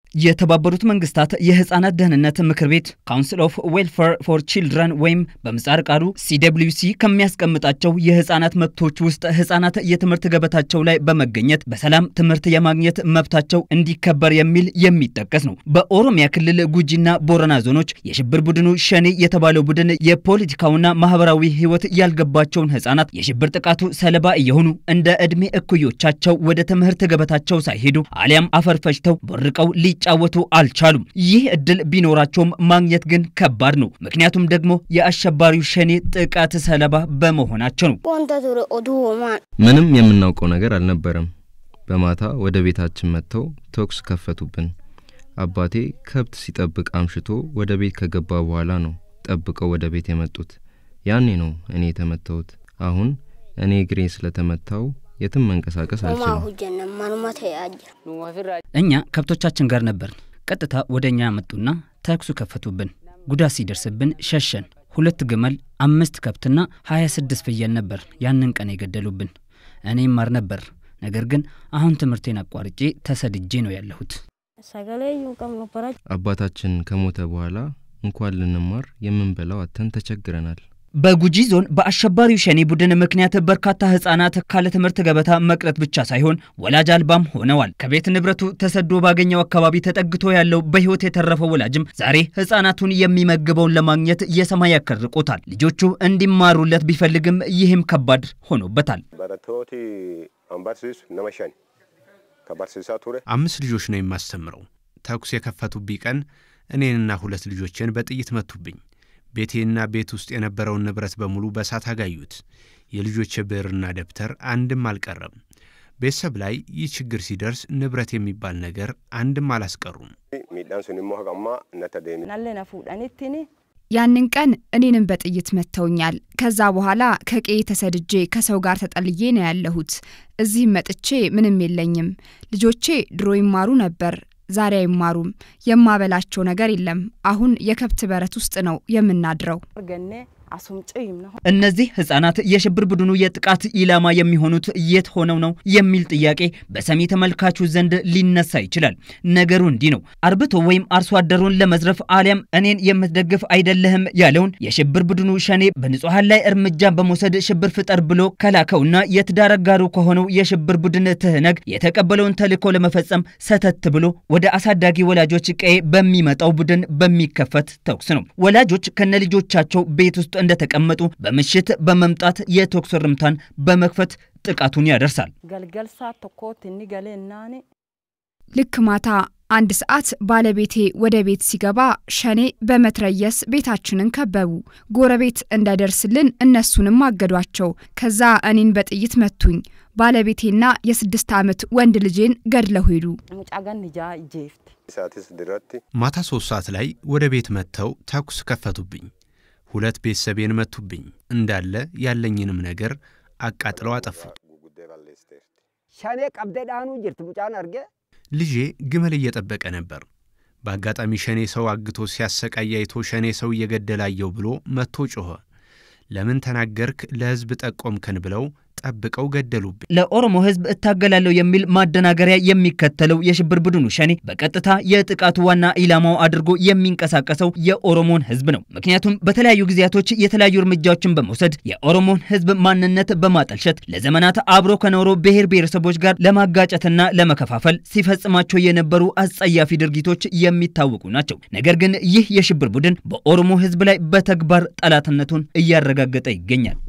የተባበሩት መንግስታት የህፃናት ደህንነት ምክር ቤት ካውንስል ኦፍ ዌልፌር ፎር ቺልድረን ወይም በምጻር ቃሉ ሲደብሊውሲ ከሚያስቀምጣቸው የህፃናት መብቶች ውስጥ ህፃናት የትምህርት ገበታቸው ላይ በመገኘት በሰላም ትምህርት የማግኘት መብታቸው እንዲከበር የሚል የሚጠቀስ ነው። በኦሮሚያ ክልል ጉጂና ቦረና ዞኖች የሽብር ቡድኑ ሸኔ የተባለው ቡድን የፖለቲካውና ማህበራዊ ህይወት ያልገባቸውን ህፃናት የሽብር ጥቃቱ ሰለባ እየሆኑ እንደ ዕድሜ እኩዮቻቸው ወደ ትምህርት ገበታቸው ሳይሄዱ አሊያም አፈር ፈጅተው ቦርቀው ሊጫወቱ አልቻሉም። ይህ እድል ቢኖራቸውም ማግኘት ግን ከባድ ነው። ምክንያቱም ደግሞ የአሸባሪው ሸኔ ጥቃት ሰለባ በመሆናቸው ነው። ምንም የምናውቀው ነገር አልነበረም። በማታ ወደ ቤታችን መጥተው ተኩስ ከፈቱብን። አባቴ ከብት ሲጠብቅ አምሽቶ ወደ ቤት ከገባ በኋላ ነው ጠብቀው ወደ ቤት የመጡት። ያኔ ነው እኔ የተመታሁት። አሁን እኔ እግሬ ስለተመታው የትም መንቀሳቀስ አልችልም። እኛ ከብቶቻችን ጋር ነበር። ቀጥታ ወደ እኛ መጡና ተኩሱ ከፈቱብን። ጉዳት ሲደርስብን ሸሸን። ሁለት ግመል፣ አምስት ከብትና ሀያ ስድስት ፍየል ነበር ያንን ቀን የገደሉብን። እኔ ማር ነበር። ነገር ግን አሁን ትምህርቴን አቋርጬ ተሰድጄ ነው ያለሁት። አባታችን ከሞተ በኋላ እንኳን ልንማር የምንበላው አተን ተቸግረናል። በጉጂ ዞን በአሸባሪው ሸኔ ቡድን ምክንያት በርካታ ህጻናት ካለ ትምህርት ገበታ መቅረት ብቻ ሳይሆን ወላጅ አልባም ሆነዋል። ከቤት ንብረቱ ተሰዶ ባገኘው አካባቢ ተጠግቶ ያለው በህይወት የተረፈው ወላጅም ዛሬ ህጻናቱን የሚመግበውን ለማግኘት የሰማይ ያከርቆታል። ልጆቹ እንዲማሩለት ቢፈልግም ይህም ከባድ ሆኖበታል። አምስት ልጆች ነው የማስተምረው። ተኩስ የከፈቱብኝ ቀን እኔንና ሁለት ልጆችን በጥይት መቱብኝ። ቤቴና ቤት ውስጥ የነበረውን ንብረት በሙሉ በእሳት አጋዩት። የልጆች ብዕርና ደብተር አንድም አልቀረም። ቤተሰብ ላይ ይህ ችግር ሲደርስ ንብረት የሚባል ነገር አንድም አላስቀሩም። ያንን ቀን እኔንም በጥይት መጥተውኛል። ከዛ በኋላ ከቄ ተሰድጄ ከሰው ጋር ተጠልዬ ነው ያለሁት። እዚህም መጥቼ ምንም የለኝም። ልጆቼ ድሮ ይማሩ ነበር ዛሬ አይማሩም። የማበላቸው ነገር የለም። አሁን የከብት በረት ውስጥ ነው የምናድረው። እነዚህ ህጻናት የሽብር ቡድኑ የጥቃት ኢላማ የሚሆኑት የት ሆነው ነው የሚል ጥያቄ በሰሚ ተመልካቹ ዘንድ ሊነሳ ይችላል። ነገሩ እንዲህ ነው። አርብቶ ወይም አርሶ አደሩን ለመዝረፍ አሊያም እኔን የምትደግፍ አይደለህም ያለውን የሽብር ቡድኑ ሸኔ በንጹሐን ላይ እርምጃ በመውሰድ ሽብር ፍጠር ብሎ ከላከውና የትዳር አጋሩ ከሆነው የሽብር ቡድን ትህነግ የተቀበለውን ተልዕኮ ለመፈጸም ሰተት ብሎ ወደ አሳዳጊ ወላጆች ቀዬ በሚመጣው ቡድን በሚከፈት ተኩስ ነው። ወላጆች ከነልጆቻቸው ቤት ውስጥ እንደተቀመጡ በምሽት በመምጣት የተኩስ እርምታን በመክፈት ጥቃቱን ያደርሳል። ልክ ማታ አንድ ሰዓት ባለቤቴ ወደ ቤት ሲገባ ሸኔ በመትረየስ ቤታችንን ከበቡ። ጎረቤት እንዳይደርስልን እነሱንም አገዷቸው። ከዛ እኔን በጥይት መቱኝ። ባለቤቴና የስድስት ዓመት ወንድ ልጄን ገድለው ሄዱ። ማታ ሶስት ሰዓት ላይ ወደ ቤት መጥተው ተኩስ ከፈቱብኝ። ሁለት ቤተሰቤን መቱብኝ። እንዳለ ያለኝንም ነገር አቃጥለው አጠፉት። ሸኔ ቀብደ ዳኑ ጅርት ሙጫን አርጌ ልጄ ግመል እየጠበቀ ነበር። በአጋጣሚ ሸኔ ሰው አግቶ ሲያሰቃይ አይቶ ሸኔ ሰው እየገደላየው ብሎ መጥቶ ጮኸ። ለምን ተናገርክ? ለሕዝብ ጠቆምከን ብለው ጠብቀው ገደሉብኝ። ለኦሮሞ ሕዝብ እታገላለሁ የሚል ማደናገሪያ የሚከተለው የሽብር ቡድኑ ሸኔ በቀጥታ የጥቃቱ ዋና ኢላማው አድርጎ የሚንቀሳቀሰው የኦሮሞን ሕዝብ ነው። ምክንያቱም በተለያዩ ጊዜያቶች የተለያዩ እርምጃዎችን በመውሰድ የኦሮሞን ሕዝብ ማንነት በማጠልሸት ለዘመናት አብሮ ከኖሮ ብሔር ብሔረሰቦች ጋር ለማጋጨትና ለመከፋፈል ሲፈጽማቸው የነበሩ አጸያፊ ድርጊቶች የሚታወቁ ናቸው። ነገር ግን ይህ የሽብር ቡድን በኦሮሞ ሕዝብ ላይ በተግባር ጠላትነቱን እያረጋገጠ ይገኛል።